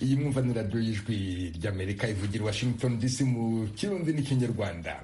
iyi mwumva ni radiyo y'ijwi ry'amerika ivugira i washington dc mu kirundi n'ikinyarwanda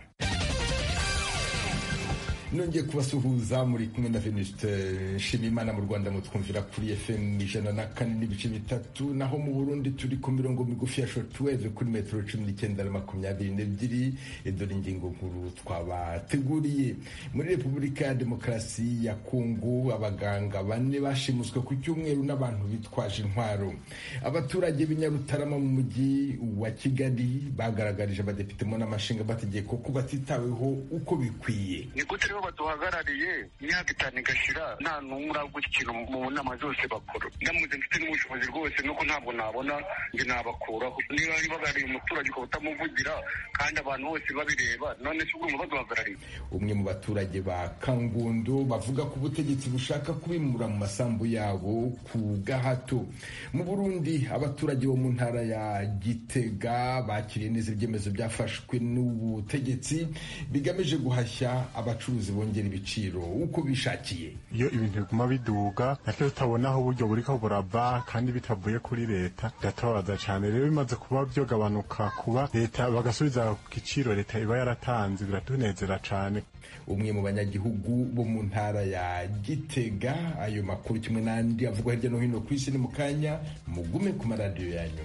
nongeye kubasuhuza muri kumwe na venuste nshimimana mu rwanda mutwumvira kuri fm ijana na kane n'ibice bitatu naho mu burundi turi ku mirongo migufi ya shortwave kuri metero cumi n'icyenda na makumyabiri n'ebyiri dore ingingo nkuru twabateguriye muri repubulika ya demokarasi ya kongo abaganga bane bashimuswe ku cyumweru n'abantu bitwaje intwaro abaturage b'inyarutarama mu mujyi wa kigali bagaragarije abadepitemo n'amashinga bategeko ko batitaweho uko bikwiye baduhagarariye imyaka itanu igashira nta n'umwe uravuga ikintu mu nama zose bakora ndamutse mfite n'ubushobozi rwose nuko ntabwo nabona njye nabakuraho niba bahagarariye umuturage ukaba utamuvugira kandi abantu bose babireba none si ubwo baduhagarariye umwe mu baturage ba kangondo bavuga ko ubutegetsi bushaka kubimura mu masambu yabo ku gahato mu burundi abaturage bo mu ntara ya gitega bakiriye neza ibyemezo byafashwe n'ubutegetsi bigamije guhashya abacuruzi bongera ibiciro uko bishakiye iyo ibintu biguma biduga natwe tutabona aho uburyo buriko burava kandi bitavuye kuri leta biratubabaza cyane rero bimaze kuba byogabanuka kuba leta bagasubiza ku giciro leta iba yaratanze biratunezera cyane umwe mu banyagihugu bo mu ntara ya gitega ayo makuru kimwe n'andi avugwa hirya no hino ku isi ni mu kanya mugume ku maradiyo yanyu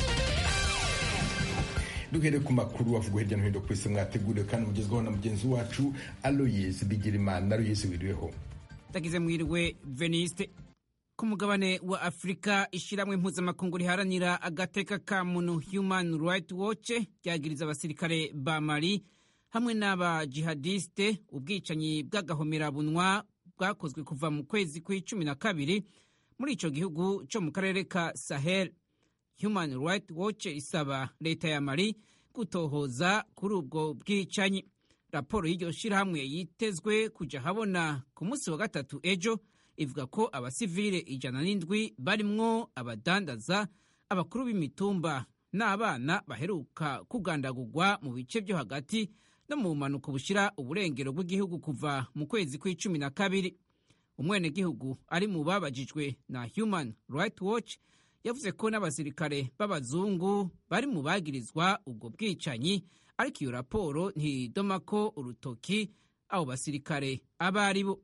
duhere ku makuru avugwa hirya no hino ku isi mwateguriwe kandi mugezwaho na mugenzi wacu aloyes bigirimana aloyes wiriweho ndagize mwiriwe veniste ku mugabane wa afurika ishyirahamwe mpuzamakungu riharanira agateka ka muntu human right watch ryagiriza abasirikare ba mali hamwe n'abajihadiste ubwicanyi bw'agahomerabunwa bwakozwe kuva mu kwezi kw'icumi na kabiri muri icyo gihugu cyo mu karere ka sahel human right watch isaba leta ya mali gutohoza kuri ubwo bwicanyi raporo y'iryo shyirahamwe yitezwe kujya habona ku munsi wa gatatu ejo ivuga ko abasivile ijana n'indwi barimwo abadandaza abakuru b'imitumba n'abana baheruka kugandagurwa mu bice byo hagati no mu bumanuko bushyira uburengero bw'igihugu kuva mu kwezi kw'icumi na kabiri umwenegihugu ari mu babajijwe na human right watch yavuze ko n'abasirikare b'abazungu bari mu bagirizwa ubwo bwicanyi ariko iyo raporo ntidoma ko urutoki abo basirikare aba ari bo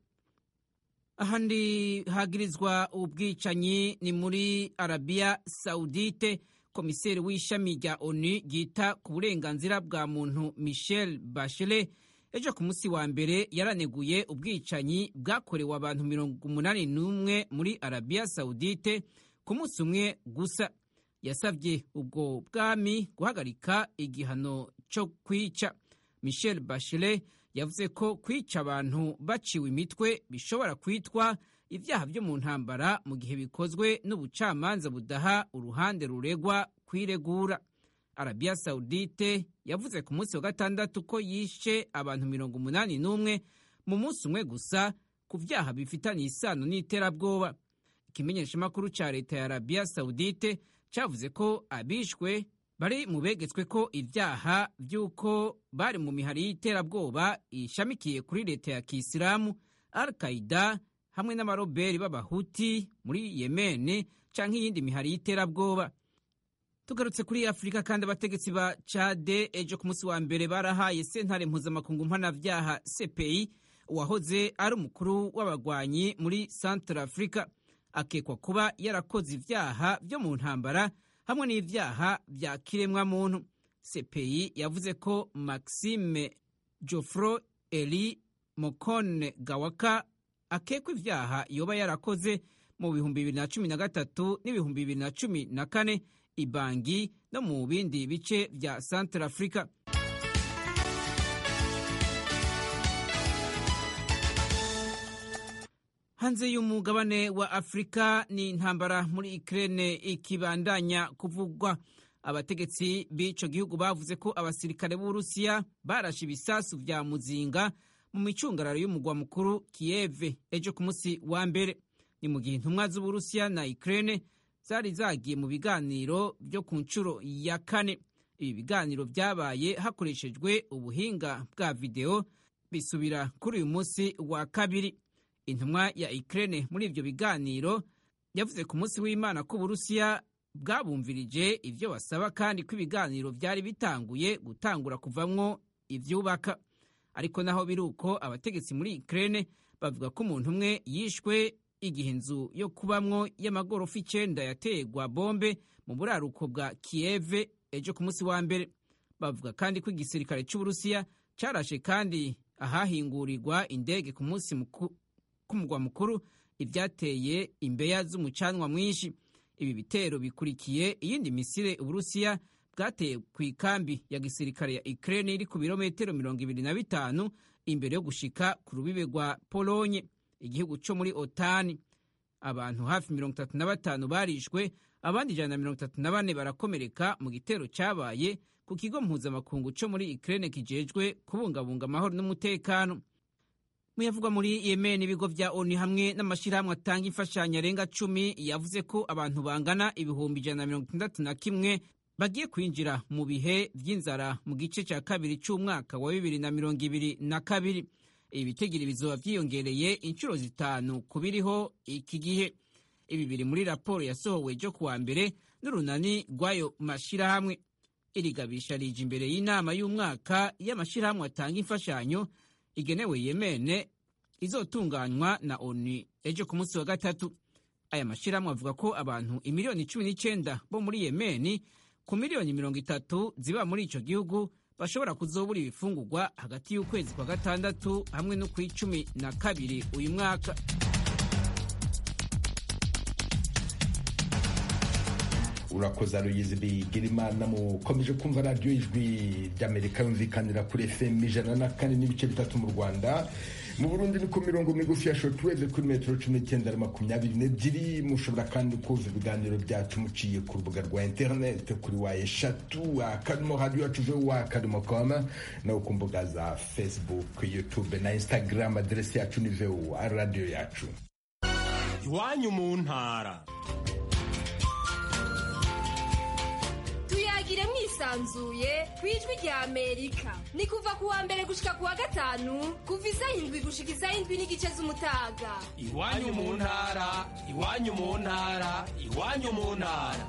ahandi hagirizwa ubwicanyi ni muri arabiya sawudite komiseri w'ishami rya onu ryita ku burenganzira bwa muntu michel bachelet ejo ku munsi wa mbere yaraneguye ubwicanyi bwakorewe abantu mirongo umunani n'umwe muri arabiya sawudite ku munsi umwe gusa yasabye ubwo bwami guhagarika igihano cyo kwica michel bachelet yavuze ko kwica abantu baciwe imitwe bishobora kwitwa ibyaha byo mu ntambara mu gihe bikozwe n'ubucamanza budaha uruhande ruregwa kwiregura arabiya sawudite yavuze ku munsi wa gatandatu ko yishe abantu mirongo umunani n'umwe mu munsi umwe gusa ku byaha bifitanye isano n'iterabwoba ikimenyeshamakuru cya leta ya arabiya sawudite cyavuze ko abishwe bari mu begetswe ko ibyaha by'uko bari mu mihari y'iterabwoba ishamikiye kuri leta ya kisilamu al qaida hamwe n'abaroberi b'abahuti muri yemene cyangwa iyindi mihari y'iterabwoba tugarutse kuri afurika kandi abategetsi ba cade ejo ku munsi wa mbere barahaye sentare mpuzamakungu mpanabyaha cpi uwahoze ari umukuru w'abagwanyi muri centre africa akekwa kuba yarakoze ibyaha byo mu ntambara hamwe n'ibyaha bya kiremwamuntu cpi yavuze ko maxime jofro eli mokone gawaka akekwa ibyaha yoba yarakoze mu bihumbi bibiri na cumi na gatatu n'ibihumbi bibiri na cumi na kane ibangi no mu bindi bice bya centre africa hanze y'umugabane wa afurika ni intambara muri ikirere ikibandanya kuvugwa abategetsi b'ico gihugu bavuze ko abasirikare b'uburusiya barashe ibisasu vya muzinga mu micungararo y'umugwa mukuru kiyeve ejo ku munsi wa mbere ni mu gihe intumwa z'uburusiya na ikirere zari zagiye mu biganiro byo ku nshuro ya kane ibi biganiro byabaye hakoreshejwe ubuhinga bwa videwo bisubira kuri uyu munsi wa kabiri intumwa ya Ukraine muri ibyo biganiro yavuze ku munsi w'Imana ko Uburusiya bwabumvirije ivyo basaba kandi ko ibiganiro vyari bitanguye gutangura kuvamwo ivyubaka ariko naho biri uko abategetsi muri Ukraine bavuga ko umuntu umwe yishwe igihe inzu yo kubamwo y'amagorofa icenda yategwa bombe mu buraruko bwa Kiev ejo ku munsi wa mbere bavuga kandi ko igisirikare c'Uburusiya carashe kandi ahahingurirwa indege ku munsi k'umugwa mukuru ivyateye imbeya z'umucanwa mwinshi ibi bitero bikurikiye iyindi misire Uburusiya bwateye ku ikambi ya gisirikare ya Ukraine iri ku birometero mirongo ibiri na bitanu imbere yo gushika ku rubibe rwa Polonye igihugu co muri otani abantu hafi mirongo itatu na batanu barishwe abandi ijana na mirongo itatu na bane barakomereka mu gitero cabaye ku kigo mpuzamakungu co muri Ukraine kijejwe kubungabunga amahoro n'umutekano muyavugwa muri Yemen ibigo vya ONU hamwe n'amashirahamwe atanga imfashanyo arenga cumi yavuze ko abantu bangana ibihumbi ijana na mirongo itandatu na kimwe bagiye kwinjira mu bihe vy'inzara mu gice ca kabiri c'umwaka wa bibiri na mirongo ibiri na kabiri ibi bitigiri bizoba vyiyongereye inshuro zitanu ku biriho iki gihe ibi biri muri raporo yasohowe ejo kuwa mbere n'urunani rw'ayo mashirahamwe iri gabisha rije imbere y'inama y'umwaka y'amashirahamwe atanga imfashanyo igenewe yemene izotunganywa na onu ejo ku munsi wa gatatu aya mashirahamwe avuga ko abantu imiliyoni cumi n'icenda bo muri yemeni ku miliyoni mirongo itatu ziba muri ico gihugu bashobora kuzobura ibifungurwa hagati y'ukwezi kwa gatandatu hamwe no kw'icumi na kabiri uyu mwaka urakoze aruyizi bigira imana mukomeje kumva radiyo ijwi ry'amerika yumvikanira kuri fm ijana na kane n'ibice bitatu mu rwanda mu burundi ni ku mirongo migufi ya shortwave kuri metero cumi n'icyenda na makumyabiri n'ebyiri mushobora kandi kumva ibiganiro byacu muciye ku rubuga rwa interineti kuri wa eshatu akadomo radiyo yacu wa akadomo koma no ku mbuga za facebook youtube na instagram aderesi yacu ni wa radiyo yacu iwanyu mu ntara tuyagire mwisanzuye ku ijwi rya amerika ni kuva ku wa mbere gushika ku wa gatanu kuva isaha indwi gushika isaha indwi n'igice z'umutaga iwanyu mu ntara iwanyu mu ntara iwanyu mu ntara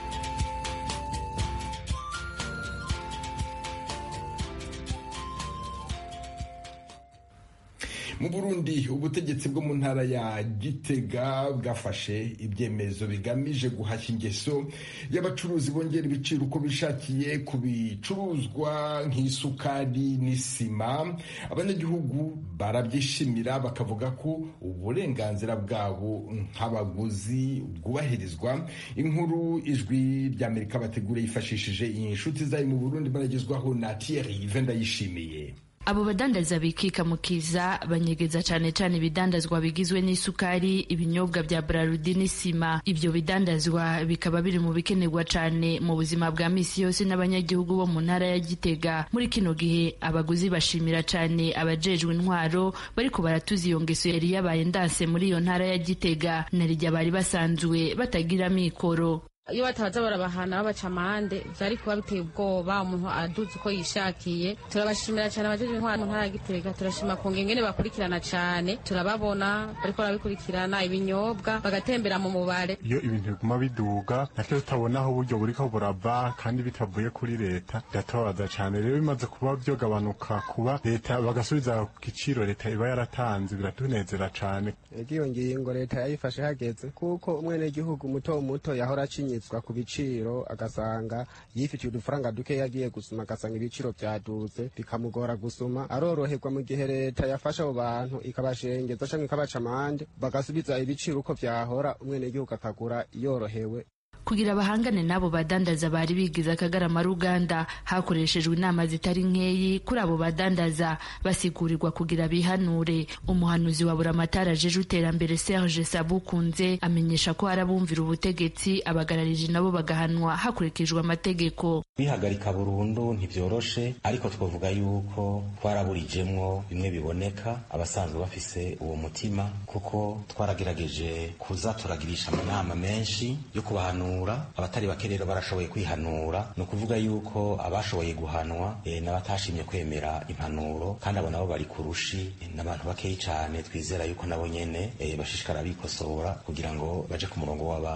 mu burundi ubutegetsi bwo mu ntara ya gitega bwafashe ibyemezo bigamije guhashya ingeso y'abacuruzi bongera ibiciro uko bishakiye ku bicuruzwa nk'isukari n'isima abanyagihugu barabyishimira bakavuga ko uburenganzira bwabo nk'abaguzi bwubahirizwa inkuru ijwi ry'amerika bategura yifashishije inshuti zayo mu burundi baragezwaho na thierry vendayishimiye abo badandaza bikika mukiza banyegeza cane cane ibidandazwa bigizwe n'isukari ibinyobwa vya brarudi n'isima ivyo bidandazwa bikaba biri mu bikenerwa cane mu buzima bwa misi yose n'abanyagihugu bo mu ntara ya gitega muri kino gihe abaguzi bashimira cane abajejwe intwaro bariko baratuza iyo ngeso yari yabaye ndanse muri iyo ntara ya gitega narirya bari basanzwe batagira mikoro iyo batabaza barabahana babaca amande vyari kuba biteye ubwoba umuntu aduze uko yishakiye turabashimira cyane abajeje intwara mu ntara ya gitega turashima ku ngengene bakurikirana cane turababona bariko barabikurikirana ibinyobwa bagatembera mu mubare iyo ibintu biguma biduga natwe tutabona aho uburyo buriko burava kandi bitavuye kuri leta biratubabaza cane rero bimaze kuba vyogabanuka kuba leta bagasubiza ku giciro leta iba yaratanze biratunezera cane iyo ngingo leta yayifashe hageze kuko umwenegihugu muto muto yahora acinye yinyitswa ku biciro agasanga yifitiye udufaranga duke yagiye gusuma agasanga ibiciro byaduze bikamugora gusuma aroroherwa mu gihe leta yafasha abo bantu ikabashengeza cyangwa ikabaca amande bagasubiza ibiciro uko vyahora umwenegihugu akagura yorohewe kugira bahangane n'abo badandaza bari bigize akagarama ruganda hakoreshejwe inama zitari nkeyi kuri abo badandaza basigurirwa kugira bihanure umuhanuzi wa buramatari ajeje iterambere Serge Sabukunze amenyesha ko hari abumvira ubutegetsi abagararije nabo bagahanwa hakurikijwe amategeko bihagarika burundu ntibyoroshe ariko twavuga yuko twaraburijemwo bimwe biboneka abasanzwe bafise uwo mutima kuko twaragerageje kuza turagirisha amanama menshi yo kubahanura abatari bake rero barashoboye kwihanura ni ukuvuga yuko abashoboye guhanwa e, n'abatashimye kwemera impanuro kandi abo nabo bari kurushi n'abantu bakeyi cyane twizera yuko nabo nyene e, bashishikara bikosora kugira ngo baje ku murongo w'abandi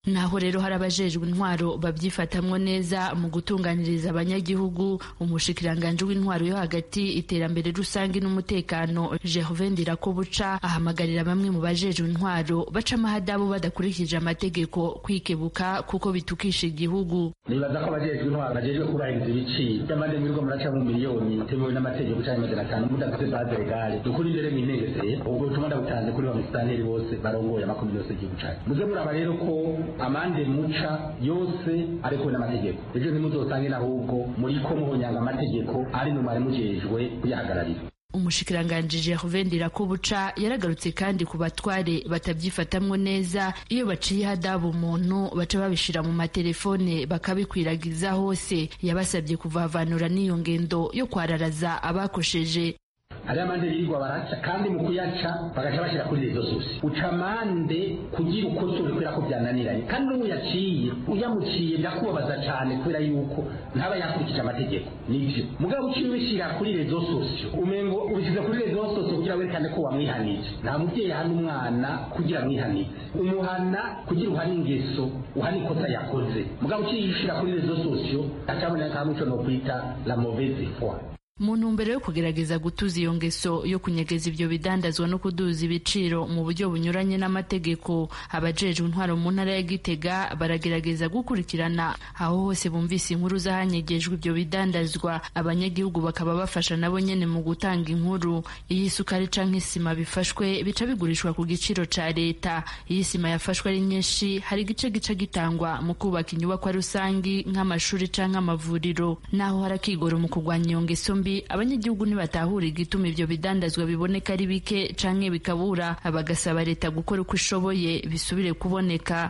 naho rero hari abajejwe intwaro babyifatamwo neza mu gutunganiriza abanyagihugu umushikiranganji w'intwaro yo hagati iterambere rusange n'umutekano Gervais Ndirakobuca ahamagarira bamwe mu bajejwe intwaro baca amahadabu badakurikije amategeko kwikebuka kuko bitukisha igihugu nibaza ko abajejwe intwaro bajejwe kubahiriza ibiciro by'amande mwirirwa muraca mu miliyoni bitemewe n'amategeko canke amajana atanu mudafite baze legale dukuri imbere mwinegezeye ubwo butumwa ndabutanze kuri ba musitanteri bose barongoye amakomine yose y'igihugu cacu muze muraba rero ko amande muca yose arekuwe n'amategeko ejo ntimuzosange n'ahubwo muriko muhonyanga amategeko ari mu mwari mujejwe kuyahagararira umushikiranganji Gervais Ndirakobuca yaragarutse kandi ku batware batabyifatamwo neza iyo baciye hadabu umuntu baca babishira mu matelefone bakabikwiragiza hose yabasabye kuvavanura n'iyo ngendo yo kwararaza abakosheje hariho amande birirwa baraca kandi mu kuyaca bagaca bashyira kuri rezo zose uca amande kugira ukosore kubera ko byananiranye kandi n'uwo yaciye uyamuciye birakubabaza cyane kubera yuko ntaba yakurikije amategeko nibyo mugabo uciye ubishyira kuri rezo sosiyo umengo ubishyize kuri rezo sosiyo kugira werekane ko wamwihanije nta mubyeyi ahana umwana kugira amwihanije umuhana kugira uhane ingeso uhane ikosa yakoze mugabo uciye ushyira kuri rezo sosiyo acaboneka hamwe icyo no kwita la mauvaise foi mu ntumbero yo kugerageza gutuza iyo ngeso yo kunyegeza ibyo bidandazwa no kuduza ibiciro mu buryo bunyuranye n'amategeko abajejwe intwaro mu ntara ya gitega baragerageza gukurikirana aho hose bumvise inkuru z'ahanyegejwe ibyo bidandazwa abanyagihugu bakaba bafasha nabo nyene mu gutanga inkuru iyo isukari canke isima bifashwe bica bigurishwa ku giciro ca leta iyo isima yafashwe ari nyinshi hari igice gica gitangwa mu kubaka inyubakwa rusangi nk'amashuri canke amavuriro naho hari akigoro mu kurwanya iyo ngeso mbi abanyagihugu ntibatahura igituma ivyo bidandazwa biboneka ari bike canke bikabura bagasaba leta gukora uko ishoboye bisubire kuboneka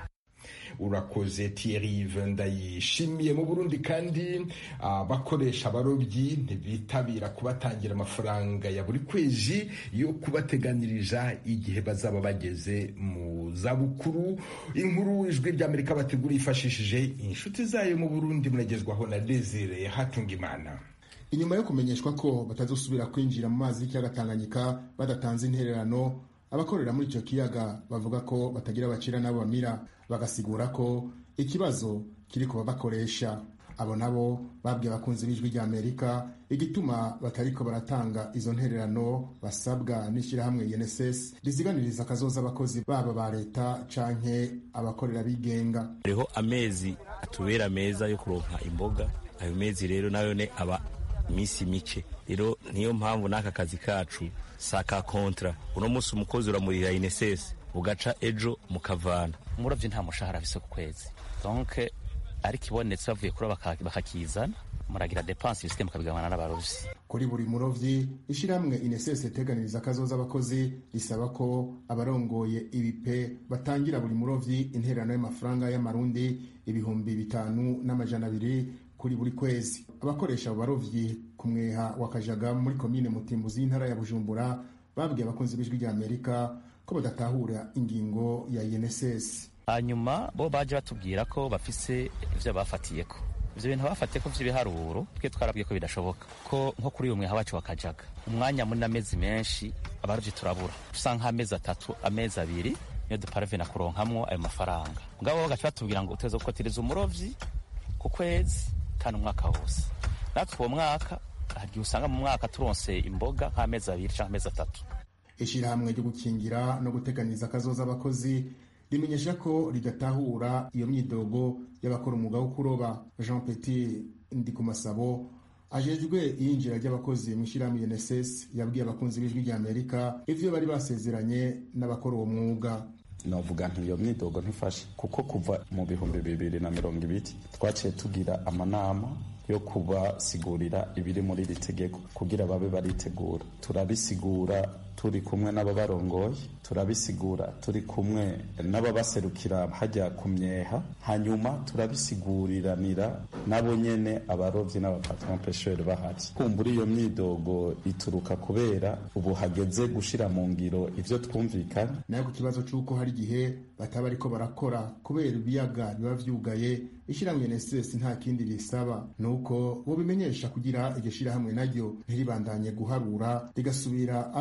urakoze Thierry ndayishimiye mu Burundi kandi abakoresha abarobyi ntibitabira kubatangira amafaranga ya buri kwezi yo kubateganiriza igihe bazaba bageze mu zabukuru inkuru ijwi ry'Amerika bategura yifashishije inshuti zayo mu Burundi muragezwaho na Desire Hatungimana inyuma yo kumenyeshwa ko batazosubira kwinjira mu mazi y'ikiyaga Tanganyika badatanze intererano abakorera muri icyo kiyaga bavuga ko batagira abacira n'abo bamira bagasigura ko ikibazo kiri ku babakoresha abo nabo babwiye abakunzi b'ijwi rya amerika igituma batariko baratanga izo ntererano basabwa n'ishyirahamwe UNSS riziganiriza akazoza abakozi baba ba leta canke abakorera bigenga hariho amezi atubera meza yo kuronka imboga ayo mezi rero nayo ne aba iminsi mike rero niyo mpamvu n'aka kazi kacu saka kontra uno munsi umukozi uramurira inesesi ugaca ejo mukavana umurovyi nta mushahara afise ku kwezi donc ariko ibonetse bavuye kuroba bakakizana muragira depanse ibisigaye mukabigabana n'abarovyi kuri buri murovyi ishyirahamwe inesesi iteganiriza akazoza abakozi risaba ko abarongoye ibipe batangira buri murovyi intererano y'amafaranga y'amarundi ibihumbi bitanu n'amajana abiri kuri buri kwezi abakoresha abo barovyi ku mweha wa kajaga muri komine mutimbuzi y'intara ya bujumbura babwiye abakunzi b'ijwi rya amerika ko badatahura ingingo ya UNSS hanyuma bo baje batubwira ko bafise ivyo bafatiyeko ivyo bintu bafatiyeko vy'ibiharuro twe twarabwiye ko bidashoboka ko nko kuri uyu mweha wacu wa kajaga umwanya munini amezi menshi abarovyi turabura usa nk'amezi atatu amezi abiri niyo duparavena kuronkamwo ayo mafaranga mugabo bagaca batubwira ngo uteza gukotiriza umurovyi ku kwezi kandi umwaka wose natwe uwo mwaka hagiye usanga mu mwaka turonse imboga nk'amezi abiri cyangwa amezi atatu ishyirahamwe ryo gukingira no guteganiriza akazoza abakozi rimenyesha ko ridatahura iyo myidogo y'abakora umwuga wo kuroba jean petit ndikumasabo ajejwe iyinjira ry'abakozi mu ishyirahamwe UNSS yabwiye abakunzi b'ijwi rya amerika ivyo bari basezeranye n'abakora uwo mwuga novuga nti iyo myidogo ntifashe kuko kuva mu bihumbi bibiri na mirongo ibiri twaciye tugira amanama yo kubasigurira ibiri muri iri tegeko kugira babe baritegura turabisigura turi kumwe n'ababarongoye turabisigura turi kumwe n'ababaserukira hajya ku myeha hanyuma turabisiguriranira nabo nyene abarovyi n'abapatron pesheri bahari kumbura iyo myidogo ituruka kubera ubu hageze gushira mu ngiro ivyo twumvikanye nayo ku kibazo c'uko hari igihe bataba ariko barakora kubera ibiyaga biba vyugaye ishyirahamwe NSS nta kindi risaba nuko bobimenyesha kugira iryo shirahamwe naryo ntiribandanye guharura rigasubira ari uko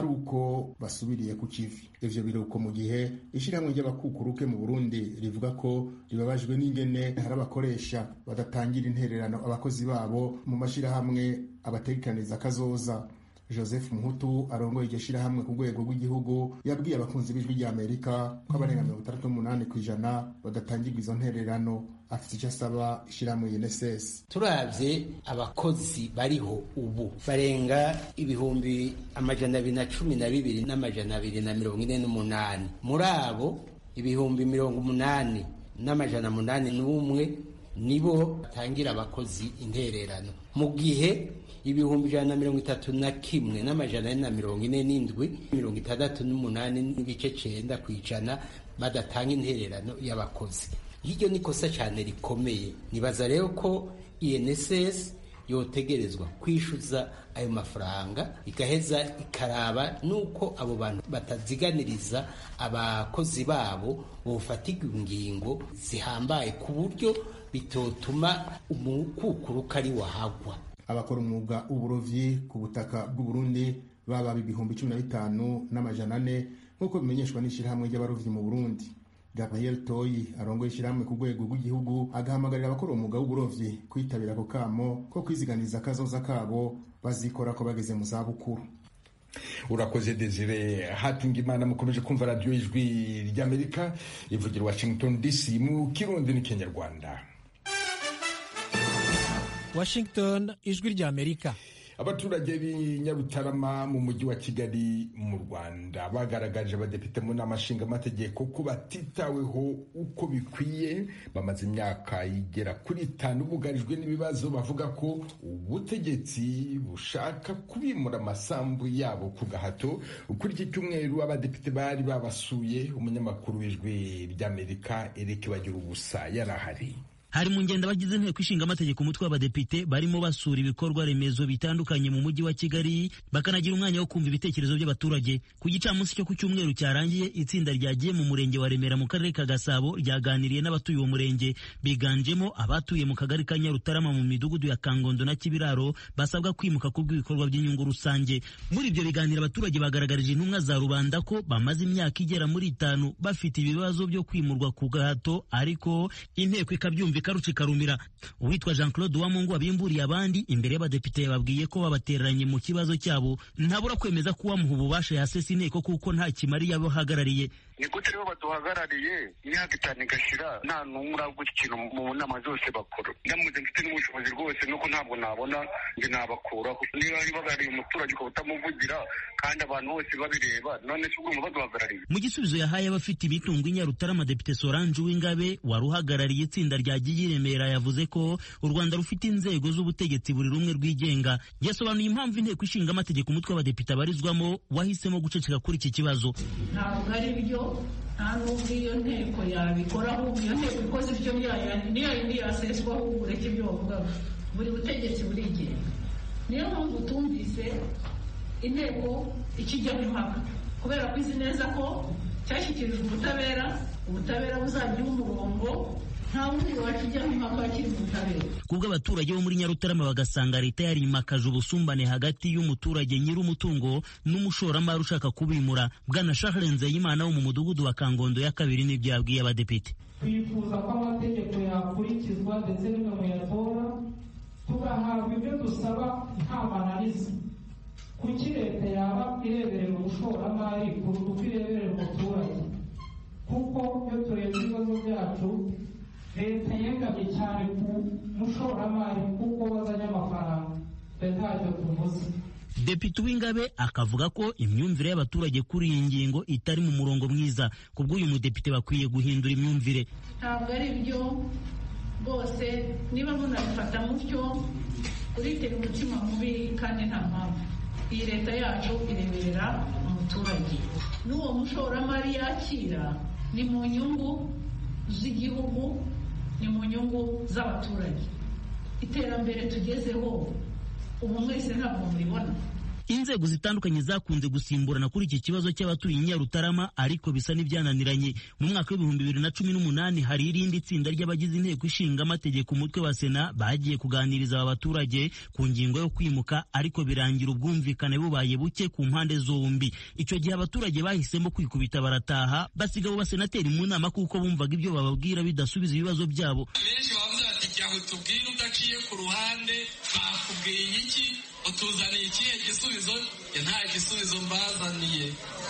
ko basubiriye ku kivi ivyo biruko mu gihe ishyirahamwe ry'abakukuruke mu burundi rivuga ko ribabajwe n'ingene hari abakoresha badatangira intererano abakozi babo mu mashyirahamwe abategekaniriza kazoza joseph muhutu arongoye iryo shyirahamwe ku rwego rw'igihugu yabwiye abakunzi b'ijwi ry'amerika ko abarenga mirongo itandatu n'umunani ku ijana badatangirwa izo ntererano afite icyo asaba ishyirahamwe UNSS turavye abakozi bariho ubu barenga ibihumbi amajana abiri na cumi na bibiri n'amajana abiri na mirongo ine n'umunani muri abo ibihumbi mirongo umunani n'amajana munani n'umwe nibo batangira abakozi intererano mu gihe ibihumbi ijana na mirongo itatu na kimwe n'amajana ane na mirongo ine n'indwi mirongo itandatu n'umunani n'ibice cenda ku ijana badatanga intererano y'abakozi hiryo ni kosa cyane rikomeye nibaza rero ko inss yotegerezwa kwishyuza ayo mafaranga igaheza ikaraba nuko abo bantu bataziganiriza abakozi babo bofatirwa ingingo zihambaye ku buryo bitotuma umukukuruka ari wahagwa abakora umwuga w'uburovyi ku butaka bw'uburundi baba ibihumbi cumi na bitanu n'amajana ane nk'uko bimenyeshwa n'ishyirahamwe ry'abarovyi mu burundi gabriel toyi arongoye ishyirahamwe ku rwego rw'igihugu agahamagarira abakora umwuga w'uburovyi kwitabira ako kamo ko kwiziganiza akazoza kabo bazikora ko bageze mu zabukuru urakoze desire hatunga imana mukomeje kumva radiyo ijwi ry'amerika ivugira washington dc mu kirundi n'ikinyarwanda washington ijwi ry'amerika abaturage b'i nyarutarama mu mujyi wa kigali mu rwanda bagaragaje abadepite mu nama nshingamategeko ko batitaweho uko bikwiye bamaze imyaka igera kuri itanu bugarijwe n'ibibazo bavuga ko ubutegetsi bushaka kubimura amasambu yabo ku gahato kuri iki cyumweru abadepite bari babasuye umunyamakuru w'ijwi ry'amerika eric bagira ubusa yari ahari hari mu ngendo abagize inteko ishinga amategeko umutwe w'abadepite barimo basura ibikorwa remezo bitandukanye mu mujyi wa kigali bakanagira umwanya wo kumva ibitekerezo by'abaturage ku gicamunsi cyo ku cyumweru cyarangiye itsinda ryagiye mu murenge wa remera mu karere ka gasabo ryaganiriye n'abatuye uwo murenge biganjemo abatuye mu kagari ka nyarutarama mu midugudu ya kangondo na kibiraro basabwa kwimuka ku bw'ibikorwa by'inyungu rusange muri ibyo biganiro abaturage bagaragarije intumwa za rubanda ko bamaze imyaka igera muri itanu bafite ibibazo byo kwimurwa ku gahato ariko inteko ikabyumva ikaruca ikarumira uwitwa jean claude uwamungu wabimburiye abandi imbere y'abadepite yababwiye ko babatereranye mu kibazo cyabo ntabura kwemeza ko uwamuha ububasha yasesa inteko kuko nta kimari yabahagarariye ni gute rero baduhagarariye imyaka itanu igashira nta n'umwe uravuga ikintu mu nama zose bakora ndamutse mfite n'ubushobozi rwose nuko ntabwo nabona njye nabakuraho niba bahagarariye umuturage ukaba utamuvugira kandi abantu bose babireba none se ubwo baduhagarariye mu gisubizo yahaye abafite imitungo i nyarutarama depite solange uwingabe wari uhagarariye itsinda rya giyi remera yavuze ko u rwanda rufite inzego z'ubutegetsi buri rumwe rwigenga yasobanuye impamvu inteko ishinga amategeko umutwe w'abadepite abarizwamo wahisemo guceceka kuri iki kibazo ntabwo ari byo nta n'ubwo iyo nteko yabikora ahubwo iyo nteko ikoze ibyo niyo yindi yaseswa ahubwo ureke ibyo bavugaga buri butegetsi burigenga niyo mpamvu tumvise inteko ikijyaho impaka kubera ko izi neza ko cyashyikirijwe ubutabera ubutabera buzagira umurongo nta wundi wakijyaho impaka kiri mu butabera kubwo abaturage bo muri nyarutarama bagasanga leta yarimakaje ubusumbane hagati y'umuturage nyir'umutungo n'umushoramari ushaka kubimura bwana charles nzeyimana wo mu mudugudu wa kangondo ya kabiri n'ibyo yabwiye abadepite twifuza ko amategeko yakurikizwa ndetse n'imwe muyatora tugahabwa ibyo dusaba nta mananiza kuki leta yaba ireberera umushoramari kuruta uko ireberera umuturage kuko iyo turebye ibibazo byacu leta yegamye cyane ku mushoramari kuko wazanye amafaranga leta ntacyo tuvuze Depite Uwingabe akavuga ko imyumvire y'abaturage kuri iyi ngingo itari mu murongo mwiza ku bw'uyu mudepite bakwiye guhindura imyumvire ntabwo ari byo rwose niba munabifata mutyo uritera umutima mubi kandi nta mpamvu iyi leta yacu ireberera umuturage n'uwo mushoramari yakira ni mu nyungu z'igihugu ni mu nyungu z'abaturage iterambere tugezeho ubu mwese ntabwo muribona inzego zitandukanye zakunze gusimburana kuri iki kibazo cy'abatuye i nyarutarama ariko bisa n'ibyananiranye mu mwaka w'ibihumbi bibiri na cumi n'umunani hari irindi tsinda ry'abagize inteko ishinga amategeko umutwe wa sena bagiye kuganiriza aba baturage ku ngingo yo kwimuka ariko birangira ubwumvikane bubaye buke ku mpande zombi icyo gihe abaturage bahisemo kwikubita barataha basiga abo basenateri mu nama kuko bumvaga ibyo bababwira bidasubiza ibibazo byabo benshi bavuze bati jya utubwire udaciye ku ruhande bakubwiye iki utuzaniye ikihe gisubizo nta gisubizo mbazaniye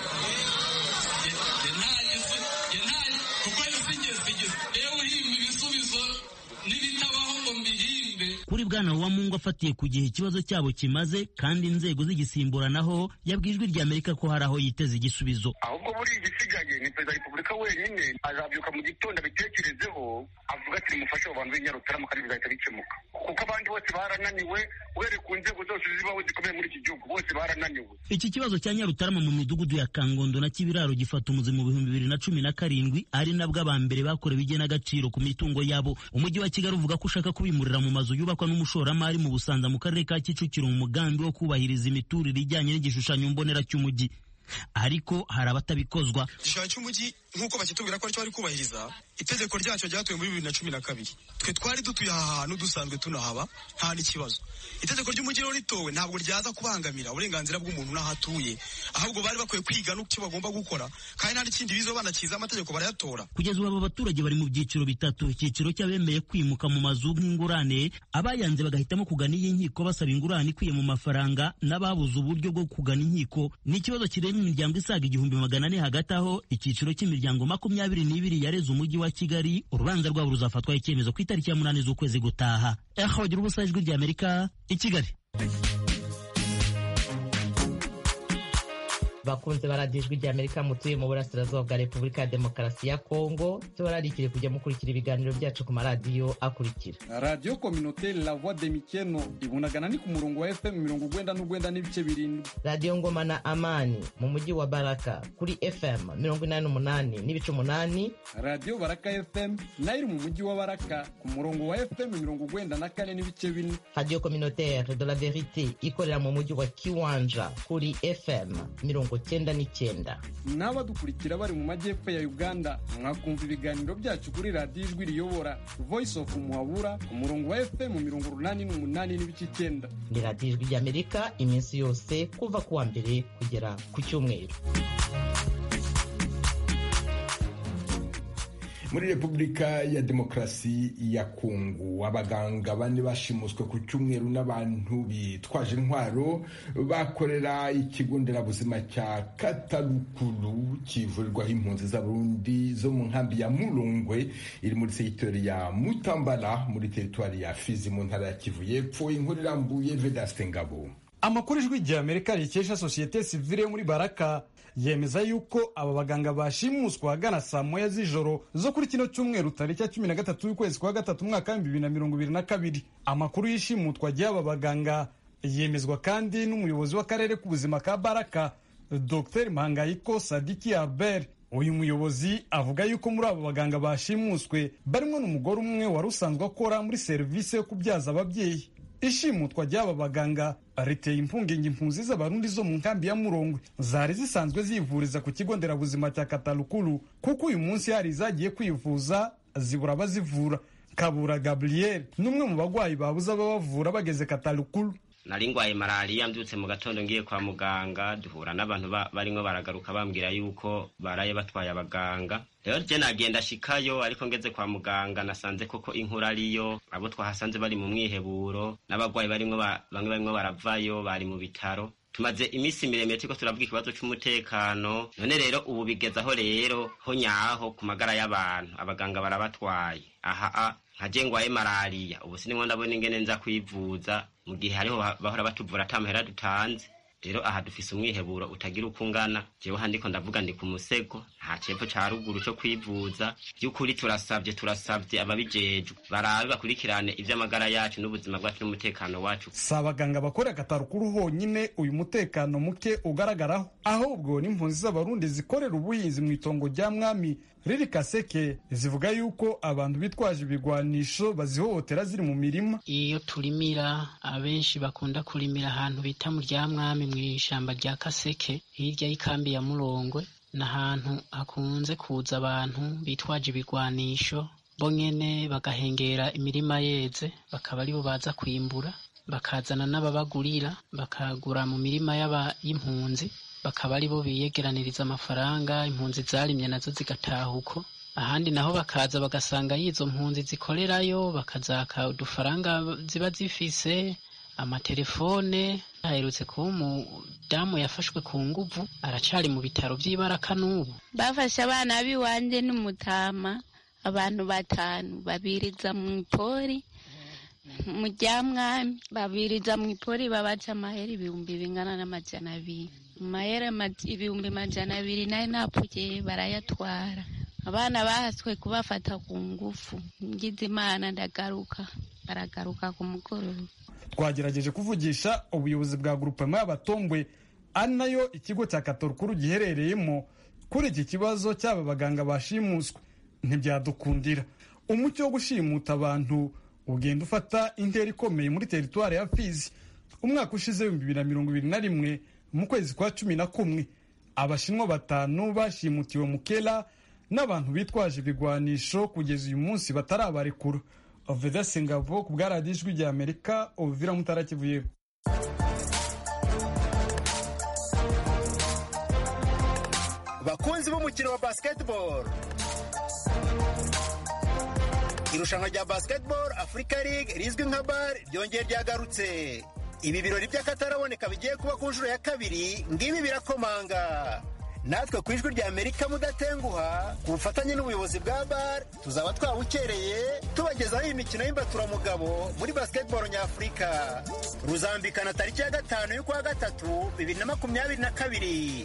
kuko sigeze rero uhimba ibisubizo n'ibitabaho ngo mbihimbe kuri bwana Uwamungu afatiye ku gihe ikibazo cyabo kimaze kandi inzego zigisimburanaho yabwijwe rya Amerika ko hari aho yiteze igisubizo ahubwo buri igisigaye ni perezida wa repubulika wenyine azabyuka mu gitondo abitekerezeho avuga ati nimufashe abo bantu b'inyarutarama kandi bizahita bikemuka kuko abandi bose barananiwe uhereye ku nzego zose zibaho zikomeye muri iki gihugu bose barananiwe iki kibazo cya nyarutarama mu midugudu ya kangondo na kibiraro gifata umuzi mu bihumbi bibiri na cumi na karindwi ari nabwo abambere bakorewe igenagaciro ku mitungo yabo umujyi wa kigali uvuga ko ushaka kubimurira mu mazu yubakwa n'umushoramari mu busanza mu karere ka kicukiro mu mugambi wo kubahiriza imiturire ijyanye n'igishushanyo mbonera cy'umujyi ariko hari abatabikozwa igishushanyo cy'umujyi nk'uko bakitubwira ko aricyo bari kubahiriza itegeko ryacyo ryatowe muri bibiri na cumi na kabiri twe twari dutuye aha hantu dusanzwe tunahaba nta n'ikibazo itegeko ry'umujyi rero ritowe ntabwo ryaza kubangamira uburenganzira bw'umuntu n'aho atuye ahubwo bari bakwiye kwiga n'icyo bagomba gukora kandi nta n'ikindi bizo banakiza amategeko barayatora kugeza ubu aba baturage bari mu byiciro bitatu icyiciro cy'abemeye kwimuka mu mazu nk'ingurane abayanze bagahitamo kugana iyi nkiko basaba ingurane ikwiye mu mafaranga n'ababuze uburyo bwo kugana inkiko ni ikibazo kireba imiryango isaga igihumbi magana ane hagati aho icyiciro cy'imiryango makumyabiri n'ibiri yareze umujyi wa kigali urubanza rwabo ruzafatwaho icyemezo ku itariki ya munani z'ukwezi gutaha eho bagira ubusa ijwi rya amerika i kigali bakunze baradiyo ijwi rya amerika mutuye mu burasirazuba bwa repubulika ya demokarasi ya kongo tubararikire kujya mukurikira ibiganiro byacu ku maradiyo akurikira radiyo kominote la voix de mikeno ibunagana ni ku murongo wa fm mirongo ugwenda n'ugwenda n'ibice birindwi radiyo ngoma na amani mu mujyi wa baraka kuri fm mirongo inani n'umunani n'ibice umunani radiyo baraka fm nayo iri mu mujyi wa baraka ku murongo wa fm mirongo ugwenda na kane n'ibice bine radiyo communautaire de la verite ikorera mu mujyi wa kiwanja kuri fm mirongo cyenda n'icyenda n'abadukurikira bari mu majyepfo ya uganda mwakumva ibiganiro byacu kuri radiyo ijwi riyobora voice of muhabura ku murongo wa fm mirongo urunani n'umunani n'ibice icyenda ni radiyo ijwi ry'amerika iminsi yose kuva ku wa mbere kugera ku cyumweru muri repubulika ya demokarasi ya kongo abaganga bane bashimuswe ku cyumweru n'abantu bitwaje intwaro bakorera ikigo nderabuzima cya katarukuru kivurirwaho impunzi z'abarundi zo mu nkambi ya murungwe iri muri segitori ya mutambara muri teritwari ya fizi mu ntara ya kivu y'epfo inkuru irambuye vedaste ngabo amakuru ijwi rya amerika rikesha sosiyete sivile yo muri baraka yemeza yuko aba baganga bashimuswa ahagana saa moya z'ijoro zo kuri kino cyumweru tariki ya cumi na gatatu y'ukwezi kwa gatatu umwaka w'ibihumbi bibiri na mirongo ibiri na kabiri amakuru y'ishimutwa ry'aba baganga yemezwa kandi n'umuyobozi w'akarere k'ubuzima ka baraka dr mpangayiko sadiki albert uyu muyobozi avuga yuko muri abo baganga bashimuswe barimo n'umugore umwe wari usanzwe akora muri serivisi yo kubyaza ababyeyi ishimutwa ry'aba baganga riteye impungenge impunzi z'abarundi zo mu nkambi ya murongwe zari zisanzwe zivuriza ku kigo nderabuzima cya katarukuru kuko uyu munsi hari izagiye kwivuza zibura abazivura kabura gabriel n'umwe mu bagwayi babuze ababavura bageze katarukuru nari ngwaye malariya mbyutse mu gatondo ngiye kwa muganga duhura n'abantu barimo baragaruka bambwira yuko baraye batwaye abaganga rero je nagenda shikayo ariko ngeze kwa muganga nasanze koko inkuru ariyo abo twahasanze bari mu mwiheburo n'abagwayi barimwo bamwe barimwo baravayo bari mu bitaro tumaze iminsi miremire turiko turavuga ikibazo c'umutekano none rero ubu bigezaho rero ho nyaho ku magara y'abantu abaganga barabatwaye aha nkaje ngwaye malariya ubu sinimwo ndabona ingene nza kwivuza mu gihe hariho bahora batuvura ata mahera dutanze rero aha dufise umwiheburo utagira uko ungana jewe handiko ndavuga ndi ku musego nta cepfo ca ruguru co kwivuza vy'ukuri turasavye turasavye ababijejwe barabe bakurikirane ivy'amagara yacu n'ubuzima bwacu n'umutekano wacu si abaganga bakorera katarukuru honyine uyu mutekano muke ugaragaraho ahubwo n'impunzi z'abarundi zikorera ubuhinzi mu itongo rya mwami riri kaseke zivuga yuko abantu bitwaje ibigwanisho bazihohotera ziri mu mirima iyo turimira abenshi bakunda kurimira ahantu bita mu rya mwami mu ishyamba rya kaseke hirya y'ikambi ya murongwe ni ahantu hakunze kuza abantu bitwaje ibigwanisho bo nyene bagahengera imirima yeze bakaba aribo baza kwimbura bakazana n'ababagurira bakagura mu mirima y'impunzi bakaba aribo biyegeraniriza amafaranga impunzi zarimye nazo zigataha uko ahandi naho bakaza bagasanga y'izo mpunzi zikorerayo bakazaka udufaranga ziba zifise amatelefone aherutse kuba umudamu yafashwe ku nguvu aracari mu bitaro vy'ibaraka n'ubu bafashe abana b'iwanje n'umutama abantu batanu babiriza mu ipori mu ryamwami babiriza mu ipori babaca amahera ibihumbi bingana n'amajana abiri mu mahera ibihumbi majana abiri nayo napfuye barayatwara abana bahaswe kubafata ku ngufu ngize imana ndagaruka baragaruka ku mugoroba twagerageje kuvugisha ubuyobozi bwa grupema y'abatombwe ari nayo ikigo cya katorukuru giherereyemo kuri iki kibazo cy'aba baganga bashimuswe ntibyadukundira umucyo wo gushimuta abantu ugenda ufata intera ikomeye muri teritwari ya fizi umwaka ushize ibihumbi bibiri na mirongo ibiri na rimwe mu kwezi kwa cumi na kumwe abashinwa batanu bashimutiwe mu kera n'abantu bitwaje ibigwanisho kugeza uyu munsi batarabarekura oveda singavo ku bwa radiyo ijwi rya amerika ovira mutarakivuye bakunzi b'umukino wa basketball irushanwa rya basketball africa league rizwi nka bar ryongeye ryagarutse ibi birori by'akataraboneka bigiye kuba ku nshuro ya kabiri ngibi birakomanga natwe ku ijwi rya amerika mudatenguha ku bufatanye n'ubuyobozi bwa bar tuzaba twabukereye tubagezaho imikino y'imbaturamugabo muri basketball nyafurika ruzambikana tariki ya gatanu y'ukwa gatatu bibiri na makumyabiri na kabiri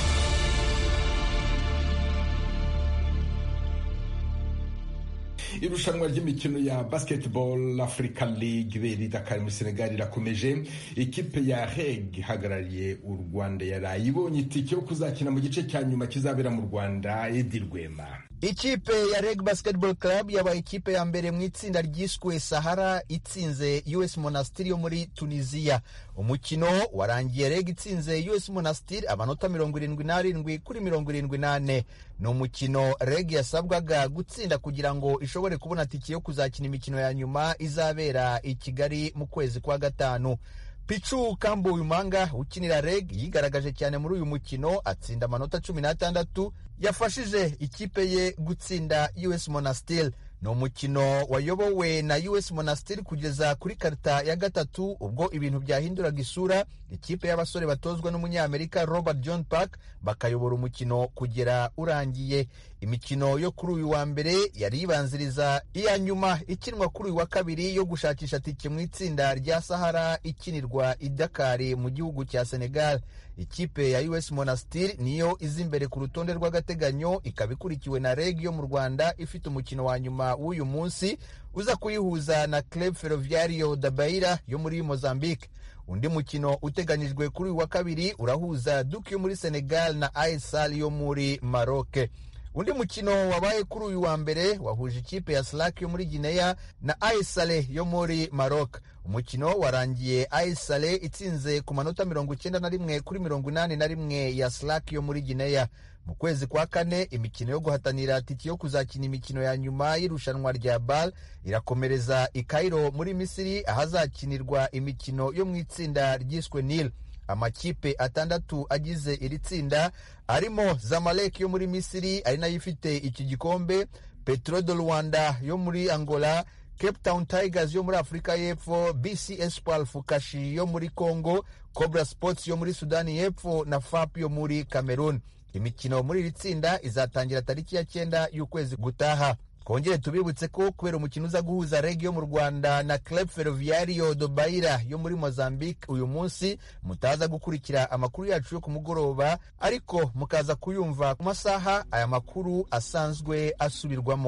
irushanwa ry'imikino ya basketball africa league beri dakar muri senegal irakomeje ikipe ya reg ihagarariye u rwanda yaraye ibonye itike yo kuzakina mu gice cya nyuma kizabera mu rwanda edi rwema ikipe ya reg basketball club yabaye ikipe ya mbere mu itsinda ryiswe sahara itsinze us monastir yo muri tunisiya umukino warangiye reg itsinze us monastir amanota mirongo irindwi n'arindwi kuri mirongo irindwi n'ane ni umukino reg yasabwaga gutsinda kugira ngo ishobore kubona tike yo kuzakina imikino ya nyuma izabera i kigali mu kwezi kwa gatanu picu kambuyumanga ukinira reg yigaragaje cyane muri uyu mukino atsinda amanota cumi n'atandatu yafashije ikipe ye gutsinda us monastir ni umukino wayobowe na us monastir kugeza kuri karita ya gatatu ubwo ibintu byahinduraga isura ikipe y'abasore batozwa n'umunyamerika robert john park bakayobora umukino kugera urangiye imikino yo kuri uyu wa mbere yari ibanziriza iya nyuma ikinwa kuri uyu wa kabiri yo gushakisha tike mu itsinda rya sahara ikinirwa i dakari mu gihugu cya senegal ikipe ya us monastir niyo iza imbere ku rutonde rw'agateganyo ikaba ikurikiwe na reg yo mu rwanda ifite umukino wa nyuma w'uyu munsi uza kuyihuza na club ferroviario da beira yo muri mozambique undi mukino uteganyijwe kuri uyu wa kabiri urahuza duke yo muri senegal na aesal yo muri maroc undi mukino wabaye kuri uyu wa mbere wahuje ikipe ya slack yo muri gineya na aisale yo muri maroc umukino warangiye aisale itsinze ku manota mirongo icyenda na rimwe kuri mirongo inani na rimwe ya slack yo muri gineya mu kwezi kwa kane imikino yo guhatanira tiki yo kuzakina imikino ya nyuma y'irushanwa rya bal irakomereza i kairo muri misiri ahazakinirwa imikino yo mu itsinda ryiswe nil amakipe atandatu agize iri tsinda arimo zamalek yo muri misiri ari nayo ifite iki gikombe petro de rwanda yo muri angola cape town tigers yo muri afurika y'epfo bc espoir fukashi yo muri congo cobra sports yo muri sudani y'epfo na fap yo muri cameroon imikino muri iri tsinda izatangira tariki ya cyenda y'ukwezi gutaha twongere tubibutse ko kubera umukino uza guhuza reg yo mu rwanda na club ferroviario do baira yo muri mozambique uyu munsi mutaza gukurikira amakuru yacu yo ku mugoroba ariko mukaza kuyumva ku masaha aya makuru asanzwe asubirwamo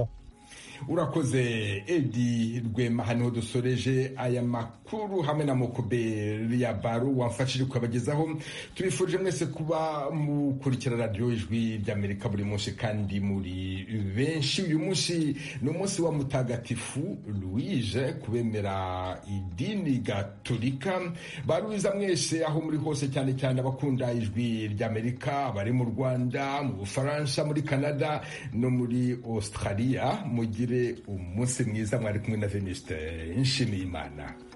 urakoze edi rwema haniho dusoreje aya makuru hamwe na mokoberi ya baro wamfashije kubagezaho tubifurije mwese kuba mukurikira radiyo ijwi ry'amerika buri munsi kandi muri benshi uyu munsi ni umunsi wa mutagatifu louise kubemera idini gatolika baruwiza mwese aho muri hose cyane cyane abakunda ijwi ry'amerika abari mu rwanda mu bufaransa muri canada no muri australia mugire umunsi mwiza mwari kumwe na veniste nshimiyimana